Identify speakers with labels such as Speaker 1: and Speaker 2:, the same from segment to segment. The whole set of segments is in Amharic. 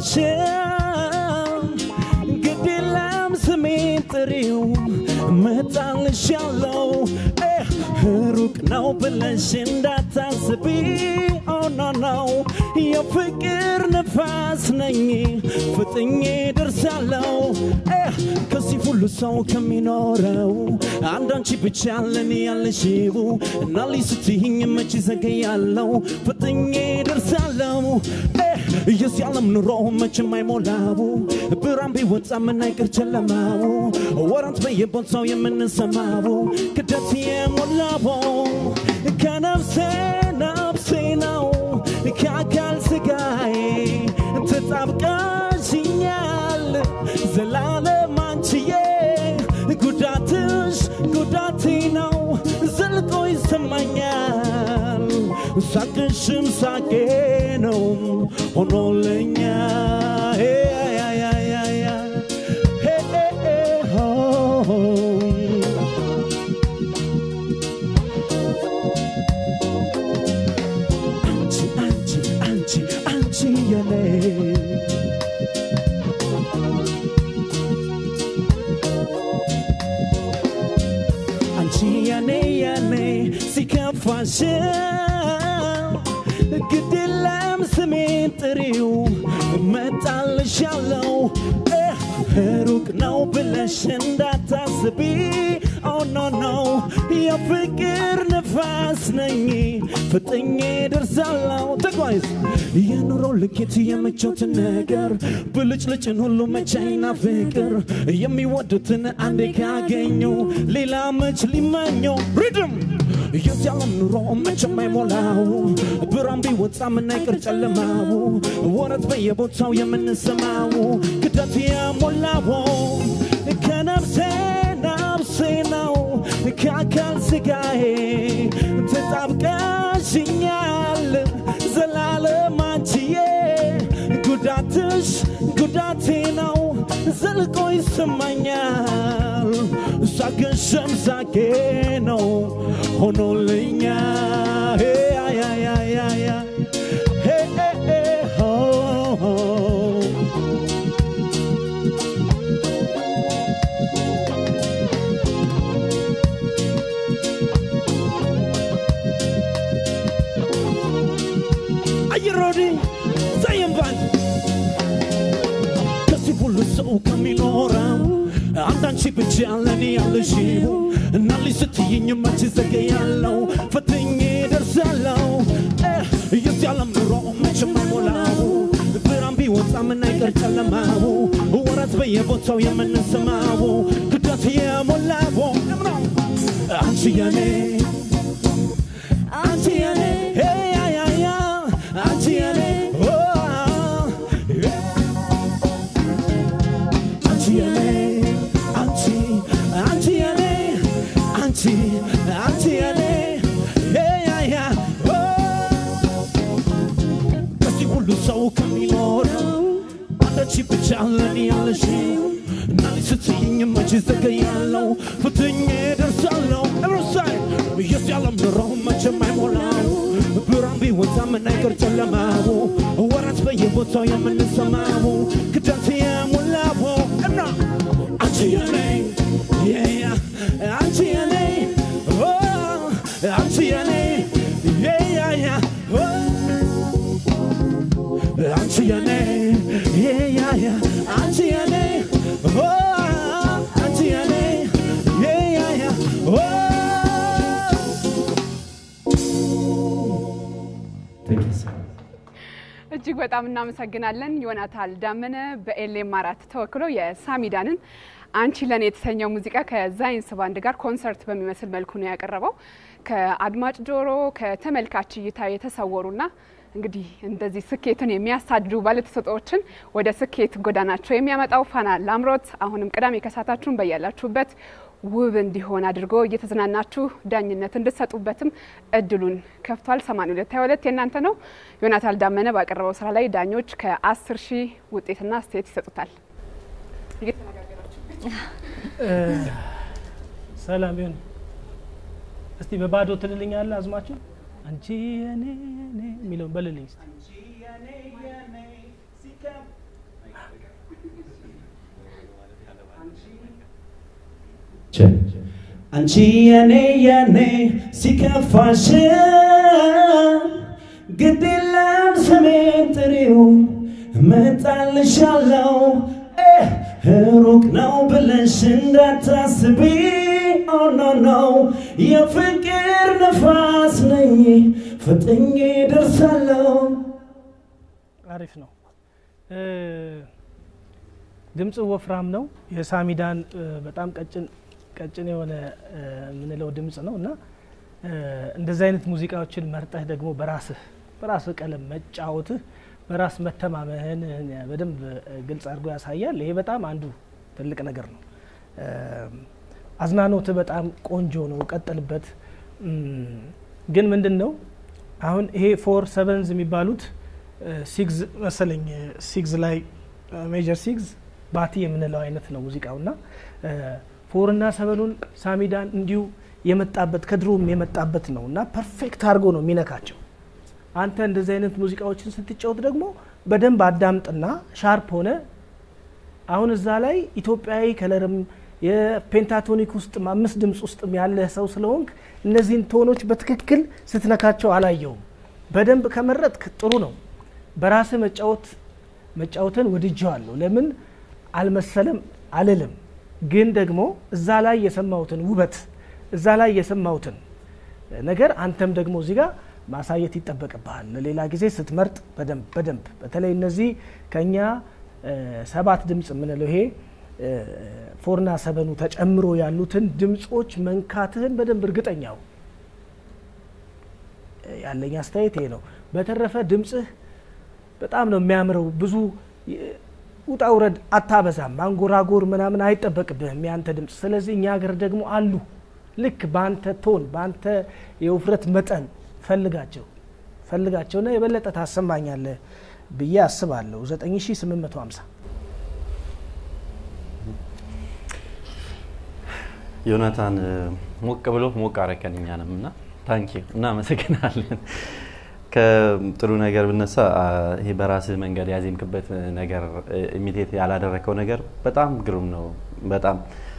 Speaker 1: ከፋሽም ግድ የለም ስሜን ጥሪው መጣልሻለው ሩቅ ነው ብለሽ እንዳታስቢ ኦኖ ነው የፍቅር ነፋስ ነኝ ፍጥኜ ደርሳለው ከዚህ ሁሉ ሰው ከሚኖረው አንዳንቺ ብቻ ለኔ ያለሽው እና ልይ ስትይኝ መች ዘገያለው ፍጥኜ ደርሳለው የዚህ ዓለም ኑሮ መቼም አይሞላው ብርሃን ቢወጣ ምን አይቀር ጨለማው ወራት በየቦታው የምንሰማው ክደት የሞላው ከነፍሴ ነፍሴ ነው ከአካል ስጋዬ ተጣብቀሽኛል ዘላለም አንቺዬ ጉዳትሽ ጉዳቴ ነው ዘልቆ ይሰማኛል ሳቅሽም ሳቄ ነው ሆኖልኛ አንቺ አንቺ አንቺ አንቺ የኔ አንቺ የኔ የኔ ሲከፋሽ ግድ የለም ስሜን ጥሪው እመጣልሻለው ሩቅ ነው ብለሽ እንዳታስቢ ኦኖ ነው የፍቅር ነፋስ ነኝ ፍጥኜ ደርሳለው ተጓይዝ የኑሮ ልኬት የምቾትን ነገር ብልጭልጭን ሁሉ መቻይና ፍቅር የሚወዱትን አንዴ ካገኙ ሌላ መች ሊመኘው ሪድም የዚህ ዓለም ኑሮ መቼም አይሞላው ብርሃን ቢወጣ ምን አይቀር ጨለማው ወረት በየቦታው የምንሰማው ክደት የሞላው ከነፍሴ ነፍሴ ነው ከአካል ስጋዬ ተጣብቀሽኛል ዘላለም አንቺዬ ጉዳትሽ ጉዳቴ ነው ዘልቆ ይሰማኛል ሳቅሽም ሳቄ ነው ሆኖልኛ አየሮዲ ዘየንባል ከዚህ ሁሉ ሰው ከሚኖረው አንዳንቺ ብቻ ለኔ ያለሽው እና ልጅ ስትይኝ መች ዘገያለው ፈትኜ ደርሳለው የዚህ ዓለም ኑሮ መቼም አይሞላው ብርሃን ቢወጣ ምን አይቀር ጨለማው ወራት በየቦታው የምንሰማው ክዳት የሞላው አንቺ የኔ አንቺ የኔ ያ ያ ያ አንቺ የኔ ኦ አንቺ የኔ አንቺ አንቺ የኔ አንቺ አንቺ የኔ ያ ያ ኦ ከዚህ ሁሉ ሰው ከሚኖረው አንዳች ብቻ ለኔ ያለሽው እና ልጅ ስትይኝ መች ዘገያለው ፍትኜ ደርሳለው እብሮሳይ የዚህ ዓለም ኑሮ መቼም አይሞላው ብርሃን ቢወጣ ምን አይቀር ጨለማው ወራት በየቦታው የምንሰማው ክዳት የሞላው እና አንቺ የኔ yeah, አንቺ የኔ ኦ አንቺ የኔ yeah, yeah, ኦ አንቺ የኔ yeah, yeah, አንቺ የኔ ኦ አንቺ የኔ yeah, yeah, ኦ
Speaker 2: እጅግ በጣም እናመሰግናለን። ዮናታን ዳመነ በኤልኤም አራት ተወክሎ የሳሚዳንን አንቺ ለኔ የተሰኘው ሙዚቃ ከዛይንስ ባንድ ጋር ኮንሰርት በሚመስል መልኩ ነው ያቀረበው። ከአድማጭ ጆሮ ከተመልካች እይታ የተሰወሩና እንግዲህ እንደዚህ ስኬትን የሚያሳድዱ ባለተሰጥኦዎችን ወደ ስኬት ጎዳናቸው የሚያመጣው ፋና ላምሮት አሁንም ቅዳሜ ከሳታችሁን በያላችሁበት ውብ እንዲሆን አድርጎ እየተዝናናችሁ ዳኝነት እንድትሰጡበትም እድሉን ከፍቷል። 8222 የእናንተ ነው። ዮናታን ዳመነ ባቀረበው ስራ ላይ ዳኞች ከ10 ሺህ ውጤትና አስተያየት ይሰጡታል።
Speaker 3: ሰላም ይሁን። እስቲ በባዶ ትልልኛለህ አዝማችሁ አንቺ የኔ የኔ የሚለውን በልልኝ እስቲ።
Speaker 1: አንቺ የኔ የኔ ሲከፋሽ ግድ የለም ስሜን ጥሪው እመጣልሻለሁ ሩቅ ነው ብለሽ እንዳታስቢ ኦ ኖ ኖ የፍቅር ነፋስ ነኝ ፍጥኜ ደርሳለሁ
Speaker 3: አሪፍ ነው። ድምፅ ወፍራም ነው። የሳሚዳን በጣም ቀጭን ቀጭን የሆነ የምንለው ድምፅ ነው እና እንደዚህ አይነት ሙዚቃዎችን መርጠህ ደግሞ በራስህ በራስህ ቀለም መጫወትህ በራስ መተማመንህን በደንብ ግልጽ አድርጎ ያሳያል። ይሄ በጣም አንዱ ትልቅ ነገር ነው። አዝናኖትህ በጣም ቆንጆ ነው፣ ቀጥልበት። ግን ምንድን ነው አሁን ይሄ ፎር ሰቨንዝ የሚባሉት ሲግዝ መሰለኝ ሲግዝ ላይ ሜጀር ሲግዝ ባቲ የምንለው አይነት ነው ሙዚቃው እና ፎርና ሰቨኑን ሳሚዳን እንዲሁ የመጣበት ከድሮም የመጣበት ነው እና ፐርፌክት አድርጎ ነው የሚነካቸው። አንተ እንደዚህ አይነት ሙዚቃዎችን ስትጫወት ደግሞ በደንብ አዳምጥና ሻርፕ ሆነ አሁን እዛ ላይ ኢትዮጵያዊ ከለርም የፔንታቶኒክ ውስጥ አምስት ድምፅ ውስጥም ያለ ሰው ስለሆንክ እነዚህን ቶኖች በትክክል ስትነካቸው አላየውም። በደንብ ከመረጥክ ጥሩ ነው። በራስህ መጫወት መጫወትን ወድጀዋለሁ። ለምን አልመሰለም አልልም፣ ግን ደግሞ እዛ ላይ የሰማሁትን ውበት እዛ ላይ የሰማሁትን ነገር አንተም ደግሞ እዚህ ጋር ማሳየት ይጠበቅብሃል። ለሌላ ጊዜ ስትመርጥ በደንብ በደንብ በተለይ እነዚህ ከኛ ሰባት ድምፅ የምንለው ይሄ ፎርና ሰበኑ ተጨምሮ ያሉትን ድምፆች መንካትህን በደንብ እርግጠኛው ያለኝ አስተያየት ይሄ ነው። በተረፈ ድምፅህ በጣም ነው የሚያምረው። ብዙ ውጣ ውረድ አታበዛም። ማንጎራጎር ምናምን አይጠበቅብህም ያንተ ድምፅ። ስለዚህ እኛ ሀገር ደግሞ አሉ ልክ በአንተ ቶን በአንተ የውፍረት መጠን ፈልጋቸው ፈልጋቸውና የበለጠ ታሰማኛለህ ብዬ አስባለሁ። 9850
Speaker 4: ዮናታን ሞቅ ብሎ ሞቅ አረከን እኛንም እና ታንኪ እናመሰግናለን። ከጥሩ ነገር ብነሳ ይሄ በራስህ መንገድ ያዜምክበት ነገር ኢሚቴት ያላደረከው ነገር በጣም ግሩም ነው። በጣም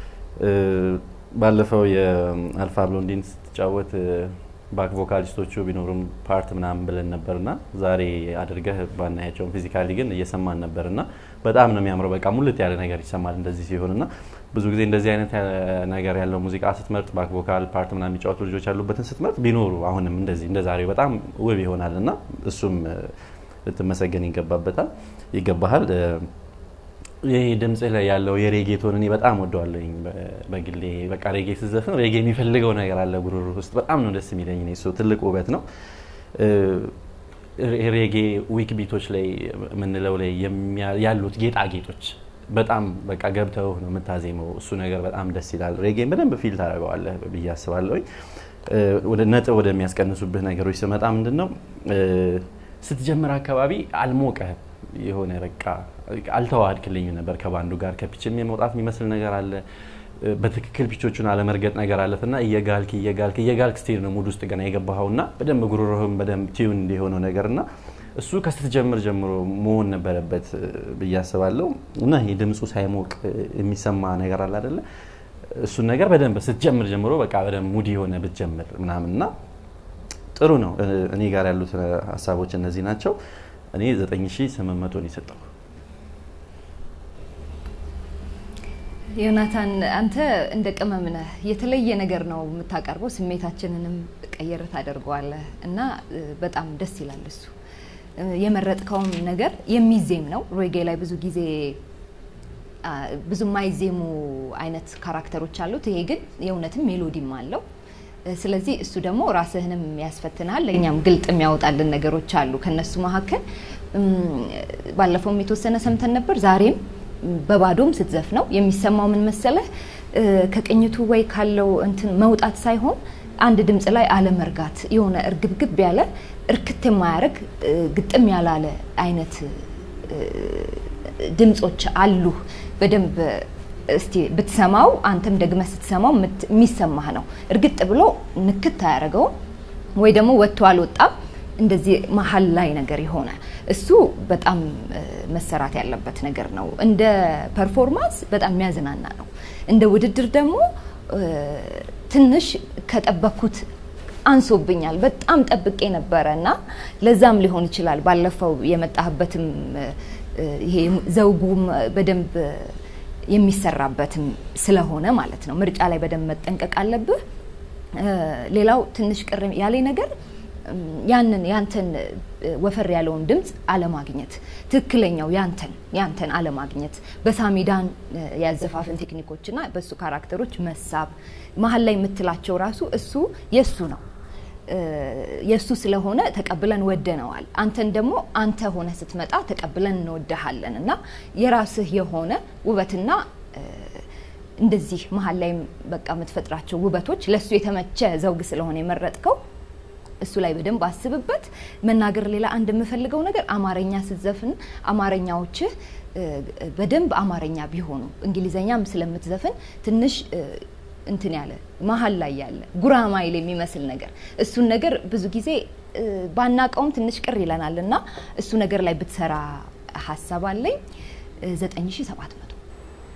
Speaker 4: ባለፈው የአልፋ ብሎንዲን ስትጫወት ባክ ቮካሊስቶቹ ቢኖሩም ፓርት ምናምን ብለን ነበርና ዛሬ አድርገህ ባናያቸውም ፊዚካሊ ግን እየሰማን ነበርና በጣም ነው የሚያምረው። በቃ ሙልት ያለ ነገር ይሰማል እንደዚህ ሲሆንና ብዙ ጊዜ እንደዚህ አይነት ነገር ያለው ሙዚቃ ስትመርጥ ባክ ቮካል ፓርት ምናምን የሚጫወቱ ልጆች ያሉበትን ስትመርጥ ቢኖሩ አሁንም እንደዚህ እንደ ዛሬው በጣም ውብ ይሆናል እና እሱም ልትመሰገን ይገባበታል ይገባሃል። ይህ ድምጽ ላይ ያለው የሬጌ ቶን እኔ በጣም ወደዋለኝ በግሌ። በቃ ሬጌ ስዘፍን ሬጌ የሚፈልገው ነገር አለ ጉሮሮ ውስጥ በጣም ነው ደስ የሚለኝ። እሱ ትልቅ ውበት ነው። ሬጌ ዊክ ቢቶች ላይ የምንለው ላይ ያሉት ጌጣጌጦች በጣም በቃ ገብተው ነው የምታዜመው። እሱ ነገር በጣም ደስ ይላል። ሬጌን በደንብ ፊል ታደርገዋለህ ብዬ አስባለሁኝ። ወደ ነጥብ ወደሚያስቀንሱብህ ነገሮች ስመጣ ምንድን ነው ስትጀምር አካባቢ አልሞቀህም የሆነ በቃ አልተዋሃድክልኝም ነበር ከባንዱ ጋር ከፒችም የመውጣት የሚመስል ነገር አለ። በትክክል ፒቾቹን አለመርገጥ ነገር አለት እና እየጋልክ እየጋልክ እየጋልክ ስትሄድ ነው ሙድ ውስጥ ገና የገባኸው እና በደንብ ጉሮሮህም በደንብ ቲዩን እንዲሆነው ነገር እና እሱ ከስትጀምር ጀምሮ መሆን ነበረበት ብዬ አስባለሁ። እና ይህ ድምፁ ሳይሞቅ የሚሰማ ነገር አለ አደለ? እሱን ነገር በደንብ ስትጀምር ጀምሮ በቃ በደንብ ሙድ የሆነ ብትጀምር ምናምን እና ጥሩ ነው። እኔ ጋር ያሉት ሀሳቦች እነዚህ ናቸው። እኔ 9800 ነው የሰጠው።
Speaker 5: ዮናታን አንተ እንደ ቅመም ነህ። የተለየ ነገር ነው የምታቀርበው። ስሜታችንንም ቀየር ታደርገዋለህ እና በጣም ደስ ይላል። እሱ የመረጥከውም ነገር የሚዜም ነው። ሬጌ ላይ ብዙ ጊዜ ብዙ የማይዜሙ አይነት ካራክተሮች አሉት። ይሄ ግን የእውነትም ሜሎዲም አለው። ስለዚህ እሱ ደግሞ ራስህንም ያስፈትናል፣ ለእኛም ግልጥ የሚያወጣልን ነገሮች አሉ። ከነሱ መካከል ባለፈውም የተወሰነ ሰምተን ነበር። ዛሬም በባዶም ስትዘፍ ነው የሚሰማው ምን መሰለህ፣ ከቅኝቱ ወይ ካለው እንትን መውጣት ሳይሆን አንድ ድምፅ ላይ አለመርጋት፣ የሆነ እርግብግብ ያለ እርክት የማያደርግ ግጥም ያላለ አይነት ድምፆች አሉ። በደንብ እስቲ ብትሰማው አንተም ደግመህ ስትሰማው የሚሰማህ ነው። እርግጥ ብሎ ንክት አያደርገውም ወይ ደግሞ ወጥቶ አልወጣም። እንደዚህ መሀል ላይ ነገር የሆነ እሱ በጣም መሰራት ያለበት ነገር ነው። እንደ ፐርፎርማንስ በጣም የሚያዝናና ነው። እንደ ውድድር ደግሞ ትንሽ ከጠበኩት አንሶብኛል። በጣም ጠብቄ ነበረ እና ለዛም ሊሆን ይችላል ባለፈው የመጣህበትም ይሄ ዘውጉም በደንብ የሚሰራበትም ስለሆነ ማለት ነው። ምርጫ ላይ በደንብ መጠንቀቅ አለብህ። ሌላው ትንሽ ቅር ያለኝ ነገር ያንን ያንተን ወፈር ያለውን ድምፅ አለማግኘት፣ ትክክለኛው ያንተን ያንተን አለማግኘት፣ በሳሚዳን ያዘፋፍን ቴክኒኮችና በእሱ ካራክተሮች መሳብ መሀል ላይ የምትላቸው ራሱ እሱ የእሱ ነው የእሱ ስለሆነ ተቀብለን ወደነዋል። አንተን ደግሞ አንተ ሆነ ስትመጣ ተቀብለን እንወደሃለን እና የራስህ የሆነ ውበትና እንደዚህ መሀል ላይ በቃ የምትፈጥራቸው ውበቶች ለእሱ የተመቸ ዘውግ ስለሆነ የመረጥከው እሱ ላይ በደንብ አስብበት። መናገር ሌላ አንድ የምፈልገው ነገር አማርኛ ስትዘፍን አማርኛዎችህ በደንብ አማርኛ ቢሆኑ እንግሊዘኛም ስለምትዘፍን ትንሽ እንትን ያለ መሀል ላይ ያለ ጉራማይል የሚመስል ነገር እሱን ነገር ብዙ ጊዜ ባናቀውም ትንሽ ቅር ይለናል እና እሱ ነገር ላይ ብትሰራ ሀሳብ አለኝ። ዘጠኝ ሺ ሰባት መቶ